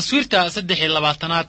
taswiirta saddex iyo labaatanaad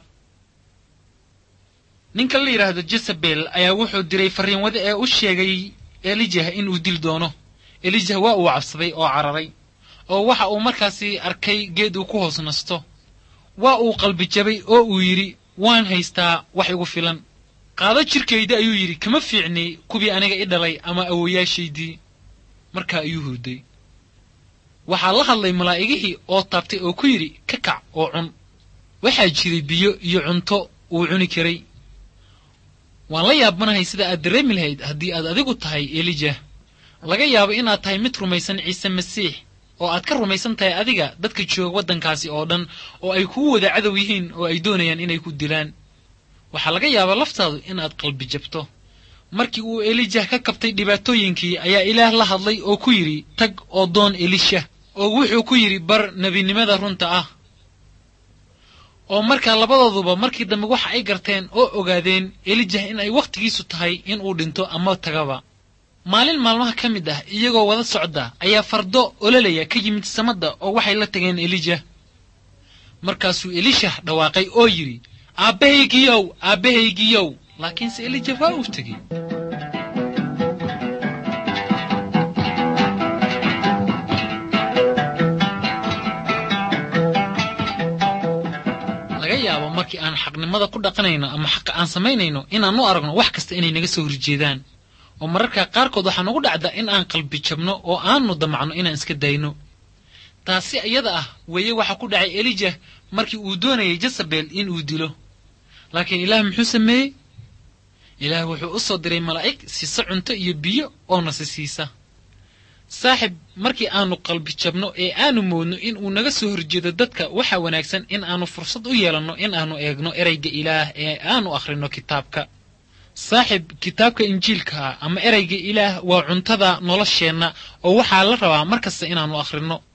ninka la yidhaahdo jezabel ayaa wuxuu diray farriinwade ee u sheegay elijah inuu dil doono elijah waa uu cabsaday oo cararay oo waxa uu markaasi arkay geed uu ku hoos nasto waa uu qalbi jabay oo uu yidhi waan haystaa wax igu filan qaado jirkayda ayuu yidhi kama fiicni kuwii aniga i dhalay ama awoyaashaydii markaa ayuu hurday waxaa la hadlay malaa'igihii oo taabtay oo ku yidhi ka kac oo cun waxaa jiray biyo iyo cunto uu cuni karay waan la yaabanahay sida aad dareemi lahayd haddii aad adigu tahay elijah laga yaabo inaad tahay mid rumaysan ciise masiix oo aad ka rumaysan tahay adiga dadka jooga waddankaasi oo dhan oo ay kuu wada cadow yihiin oo ay doonayaan inay ku dilaan waxaa laga yaabaa laftaadu inaad qalbi jabto markii uu elijah ka kabtay dhibaatooyinkii ayaa ilaah la hadlay oo ku yidhi tag oo doon elisha oo wuxuu ku yidhi bar nebinimada runta ah oo markaa labadooduba markii dambe waxa ay garteen oo ogaadeen elijah in ay wakhtigiisu tahay inuu dhinto ama tagaba maalin maalmaha ka mid ah iyagoo wada socda ayaa fardo ololaya ka yimid samadda oo waxay la tageen elijah markaasuu elishah dhawaaqay oo yidhi aabbahaygiyow aabbahaygiyow laakiinse elijah waa uu tegey laga yaabo markii aan xaqnimada ku dhaqanayno ama xaqa aan samaynayno inaan u aragno wax kasta inay naga soo horjeedaan oo mararka qaarkood waxaa nagu dhacda in aan qalbi jabno oo aanu damacno inaan iska dayno taasi iyada ah weeye waxaa ku dhacay elijah markii uu doonayay jezabel inuu dilo laakiin ilaah muxuu sameeyey ilaah wuxuu u soo diray malaa'ig siisa cunto iyo biyo oo nasi siisa saaxib markii aanu qalbi jabno ee aanu moodno in uu naga soo horjeedo dadka waxaa wanaagsan in aanu fursad u yeelanno in aanu eegno ereyga ilaah ee aanu akhrino kitaabka saaxib kitaabka injiilka ama ereyga ilaah waa cuntada nolosheenna oo waxaa la rabaa mar kasta inaannu akhrino